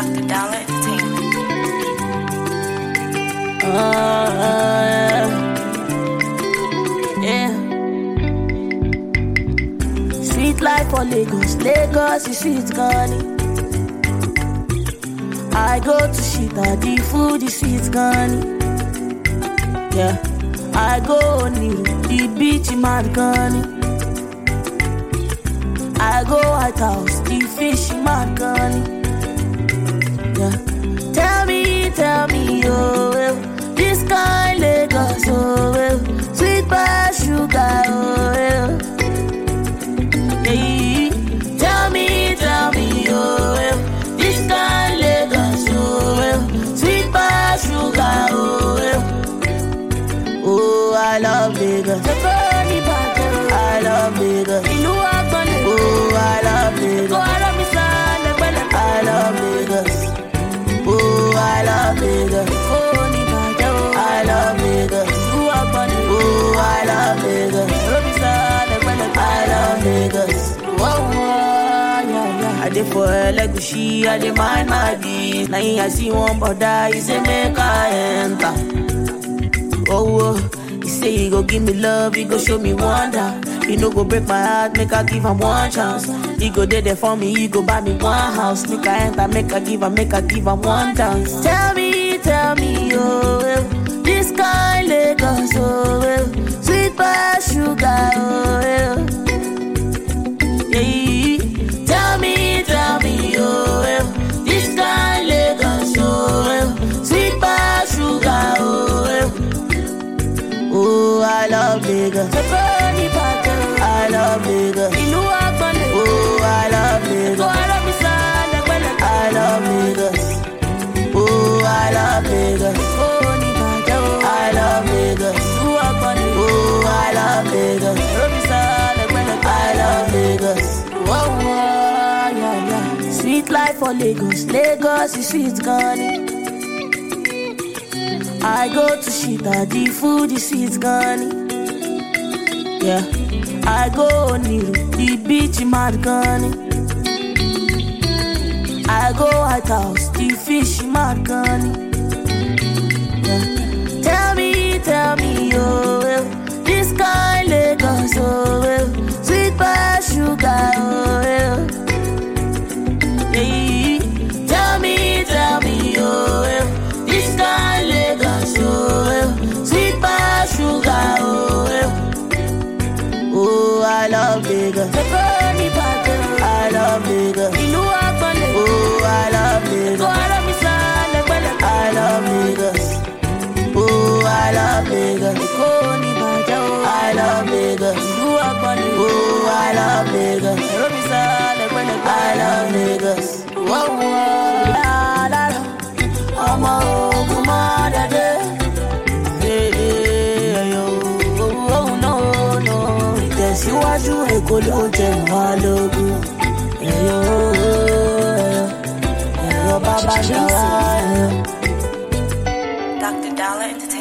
Dr. Dollar Entertainment. Uh, yeah. Sweet life for Lagos, Lagos is sweet gani. I go to Shita, the food is sweet gani. Yeah, I go Niru, the beach in Margani. I go White House, the fish in Margani. Yeah. Tell me, tell me, oh, well, this kind Lagos, oh, well, sweet by sugar, oh, well. Yeah. Tell me, tell me, oh, well, this kind Lagos, oh, well, sweet by sugar, oh, well. Oh, I love Lagos. I love Lagos. Ìlú àgbọ̀nlé. Oh, I love Lagos. Kó ara mi sá lẹ́gbẹ̀lẹ́gbẹ̀. I love Lagos. Oh, I love Lagos. Kó ní bàjẹ́ o. I love Lagos. Ìlú àgbọ̀nlé. Oh, I love Lagos. Kó mi sá lẹ́gbẹ̀lẹ́gbẹ̀. I love Lagos. Whoa, whoa, yeah, yeah. I dey for Elegushi, I dey mind my biz. Na him I see one brother, he say make I enter. Oh, oh, he say he go give me love, he go show me wonder. He no go break my heart, make I give him one chance. He go there there for me, he go buy me one house. Make I enter, make I give him, make I give him one dance. Tell me, tell me, oh, well, this kind Lagos, oh, well, sweet by sugar, oh, well. Yeah, tell me, tell me, oh, well, this kind Lagos, oh, well, sweet by sugar, oh, well. Oh, I love Lagos. I love Lagos. Ìlú àgbọ̀nlé. Oh, I love Lagos. Kó ara mi sá lẹ́gbẹ̀lẹ́gbẹ̀. I love Lagos. Oh, I love Lagos. Ó ní bàjẹ́ o. I love Lagos. Ìlú àgbọ̀nlé. Oh, I love Lagos. Kó mi sá lẹ́gbẹ̀lẹ́gbẹ̀. I love Lagos. Whoa, whoa, yeah, yeah. Sweet life for Lagos. Lagos is sweet, gani. I go to Shita, the food is sweet, gani. Yeah. I go Niru, the beach in Margani. I go White House, the fish in Margani. Yeah. Tell me, tell me, oh, well, this kind Lagos, oh, well, sweet by sugar, oh, well. Yeah. Tell me, tell me, oh, well, this kind Lagos, oh, well, sweet by sugar, oh, well. Oh, I love Lagos. I love Lagos. Ìlú àgbọ̀nlé. Oh, I love Lagos. Kó ara mi sá lẹ́gbẹ̀lẹ́gbẹ̀. I love Lagos. Oh, I love Lagos. Kó ní bàjẹ́ o. I love Lagos. Ìlú àgbọ̀nlé. Oh, I love Lagos. Ẹ̀rọ mi sá lẹ́gbẹ̀lẹ́gbẹ̀. I love Lagos. Wọ́n wọ́n lára ọmọ ogun mọ́ dẹ́dẹ́. Ìtẹ̀síwájú Èkó ló jẹ wá lógún. Ẹ̀yọ́ ẹ̀yọ́ ẹ̀yọ́ bàbá ṣàwá ẹ̀yọ́. Dr. Dollar Entertainment.